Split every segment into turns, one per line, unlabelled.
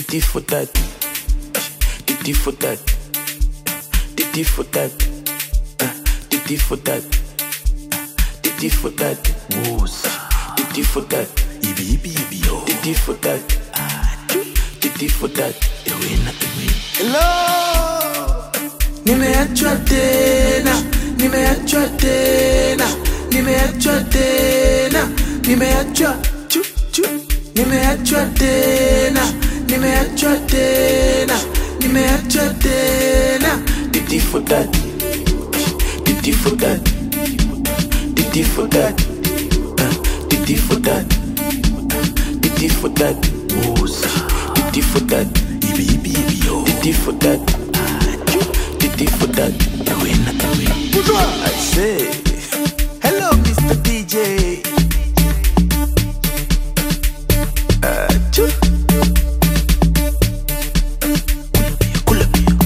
Titi for that. Titi for that. Titi for that. Uh, Titi for that. Titi for that.
Woza
Titi for that.
ibi ibi ibi yo
Titi for that. Titi for that.
ewena ewena
Hello. Nimeachwa tena, nimeachwa tena, nimeachwa tena, nimeachwa chu chu, nimeachwa tena, nimeachwa tena, nimeachwa tena. Titi for that, titi for that, titi for that, uh, titi for that, titi for that,
Woza
titi for that.
ibi ibi ibi yo
Titi for that. Titi for that.
ewena ewena
I say, hello, Mr. DJ. Uh, choo.
kula bia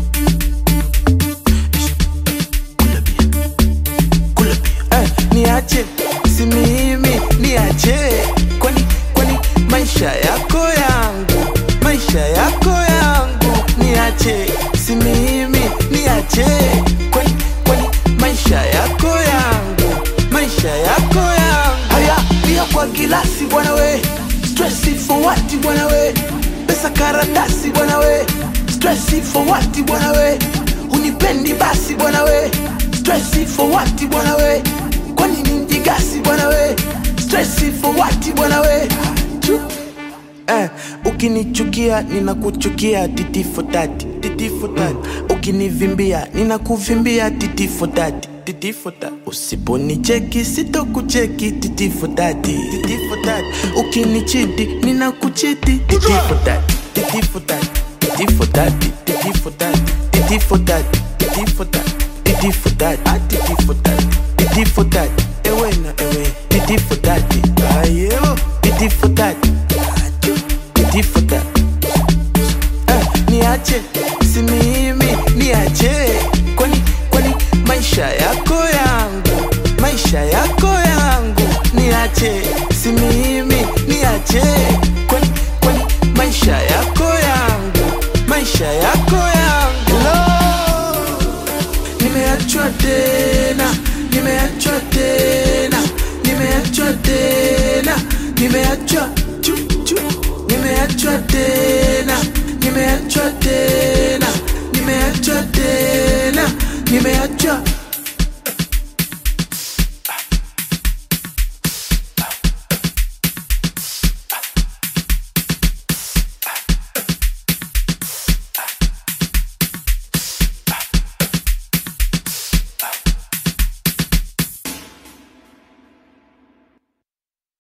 kula bia kula bia
Eh, niache, si mimi, niache. Kwani, kwani, maisha yako yangu, maisha yako yangu, niache, si mimi, niache. Kwani, kwani, maisha yako yangu, maisha yako yangu. Haya, pia kwa gilasi bwana we, stressi for what bwana we, pesa karatasi bwana we, stressi for what bwana we, unipendi basi bwana we, stressi for what bwana we, kwani ni mjigasi bwana we, stressi for what bwana we. Chu. Eh, ukinichukia ninakuchukia titi for that, titi for that. Ukinivimbia ninakuvimbia titi for that, titi for that. Usiponicheki sitokucheki titi for that, titi for that. Ukinichiti ninakuchiti titi for that, titi for that, titi for that, titi for that, titi for that, titi for that, titi for that, ah titi for that, titi for that. Ewe na ewe, titi for that, ayo, titi for that. Titi for that. Eh, niache si mimi niache kwani kwani maisha yako yangu maisha yako yangu niache si mimi niache kwani kwani maisha yako yangu maisha yako yangu Hello. nimeachwa tena nimeachwa tena nimeachwa tena nimeachwa chu chu nimeachwa tena nimeachwa tena nimeachwa tena nimeachwa